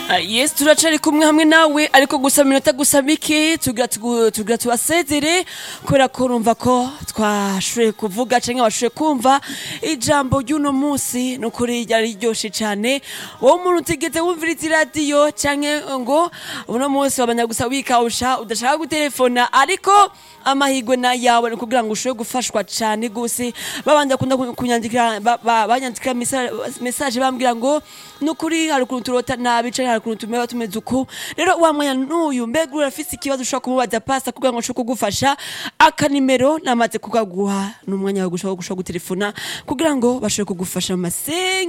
yes turacari kumwe hamwe nawe ariko gusa minota gusa mike tugira tugu- tugira tubasezere kubera ko urumva ko twashoboye kuvuga canke washoboye kumva ijambo ry'uno munsi nukuri ryari riryoshe cane wowe umuntu utigeze wumviriza iradiyo canke ngo uno munsi wabanya gusa wikawusha udashaka gutelefona ariko amahirwe na yawe ni kugira ngo ushobore gufashwa cane gose babanje kunda kunyandikira ba- ba- banyandikira mesa- message bambwira ngo nukuri hari ukuntu turota nabi canke hari ukuntu tumeba tumeze uku rero wa mwanya n'uyu mbega urafise ikibazo ushobora kumubaza pasta kugira ngo ashobore kugufasha akanimero namaze kukaguha n'umwanya wo gushobora gutelefona kugira ngo bashobore kugufasha mu masenga